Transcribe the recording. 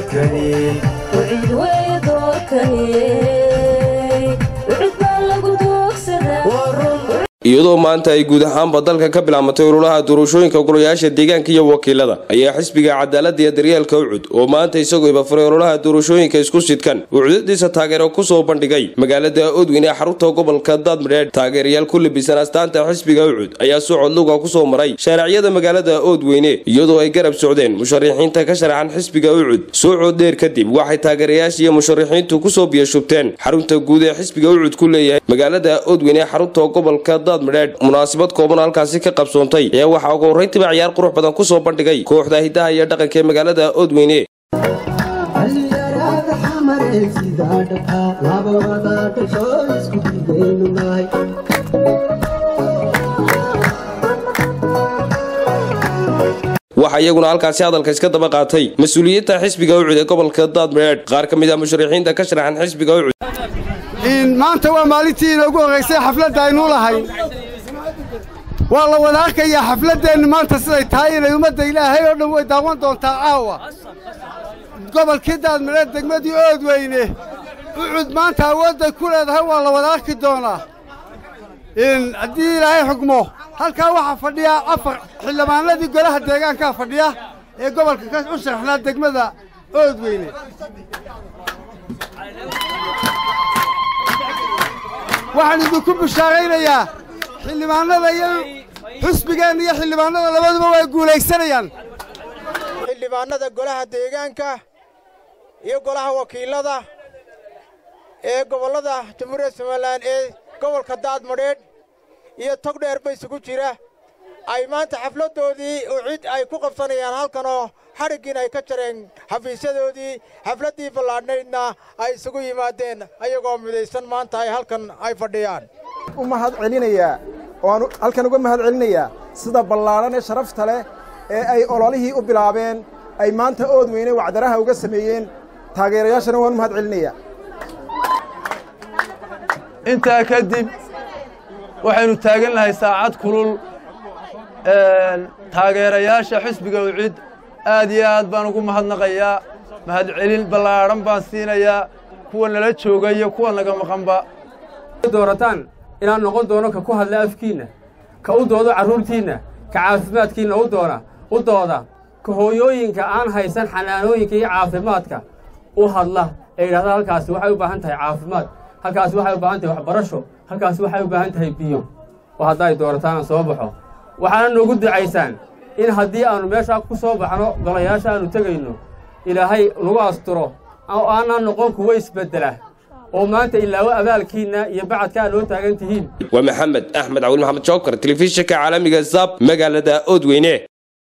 doorkani wcid wey doorkani wcid baa lagu doogsadaa iyadoo maanta ay guud ahaanba dalka ka bilaabmatay ururaha doorashooyinka golayaasha deegaanka iyo wakiilada ayaa xisbiga cadaalada iyo daryeelka ucud oo maanta isagoo ibafuray ururaha doorashooyinka isku sidkan uu cudadiisa taageero kusoo bandhigay magaalada odweyne ee xarunta gobolka daadmadheedh taageerayaal ku labisan astaanta xisbiga ucud ayaa socod luga kusoo maray shaaracyada magaalada oodweyne iyadoo ay garab socdeen musharixiinta ka sharaxan xisbiga ucud socod dheer kadib waxay taageerayaasha iyo musharixiintu kusoo biyashubteen xarunta guud ee xisbiga ucud ku leeyahay magaalada oodweyne ee xarunta gobolka munaasabad kooban halkaasi ka qabsoontay ayaa waxaa ugu horrayntiiba ciyaar qurux badan ku soo bandhigay kooxda hidaha iyo dhaqanka ee magaalada oodweyne waxaa iyaguna halkaasi hadalka iska daba qaatay mas-uuliyiinta xisbiga ucud ee gobolka daadmadheedh qaar ka mid ah musharixiinta ka sharaxan xisbiga ucud maanta waa maalintii inoogu horraysay xafladda aynuu lahay waa la wada arkayaa xafladdeennu maanta siday tahay inay ummadda ilaahay oo dhan way daawan doontaa caawa gobolkii daadmadheed degmadii oodweyne ucud maanta awoodday ku leedahay waa la wada arki doonaa haddii ilaahay xugmo halkaa waxaa fadhiya afar xildhibaanadii golaha deegaankaa fadhiya ee gobolka ka u sharaxnaa degmada oodweyne waxaan idinku bishaaraynayaa xildhibaannada iyo xusbigeenna iyo xildhibaannada labaduba way guulaysanayaan xildhibaannada golaha deegaanka iyo golaha wakiilada ee gobollada jamhuuriyadda somalilan ee gobolka daadmadheedh iyo togdheer ba isugu jira ay maanta xafladdoodii ucid ay ku qabsanayaan halkanoo xadhiggiin ay ka jareen xafiisyadoodii xafladdii ballaadhnaydna ay isugu yimaadeen ayagoo midaysan maanta ay halkan ay fadhiyaan u mahad celinayaa ooaan halkan uga mahad celinayaa sida ballaadhan ee sharafta leh ee ay ololihii u bilaabeen ay maanta oodweyne wacdaraha uga sameeyeen taageerayaashana waan u mahad celinayaa intaa kadib waxaynu taagan lahay saacad kulul taageerayaasha xisbiga ucid aad iyo aad baan ugu mahadnaqayaa mahadcelin ballaadhan baan siinayaa kuwa nala jooga iyo kuwa naga maqanba doorataan inaan noqon doono ka ku hadla afkiinna ka u doodo carruurtiinna ka caafimaadkiinna u doona u dooda ka hooyooyinka aan haysan xanaanooyinka iyo caafimaadka u hadla ee yidhahda halkaasi waxay u baahan tahay caafimaad halkaasi waxay u baahan tahay waxbarasho halkaasi waxay u baahan tahay biyo oo haddaay doorataan aan soo baxo waxaana noogu ducaysaan in haddii aannu meeshaa ku soo baxno golayaasha aannu tegayno ilaahay nagu asturo oo aanaan noqon kuwa isbeddela oo maanta ilaawo abaalkiinna iyo bacadka aad noo taagan tihiin waa maxamed axmed cawil maxamed jookar telefishinka caalamiga zab magaalada oodweyne